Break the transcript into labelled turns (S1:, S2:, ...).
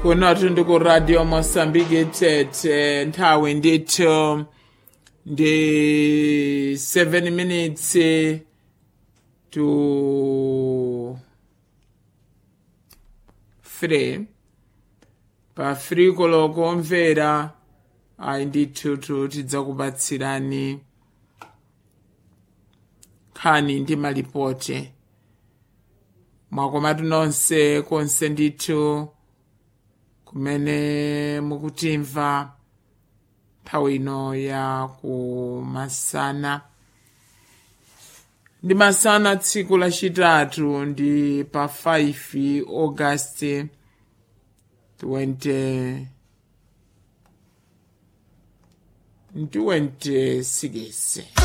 S1: kunotu ndi ku radio mosambiki tete nthawi ndithu ndi 7 minutes to 3 pa friko lokomvera ayi ndithu tidzakupatsirani nkhani ndi malipote mwakomatu nonse konse ndithu kumene mukutimva nthawi ino ya kumasana ndi masana tsiku lachitatu ndi pa 5 augasti 20 26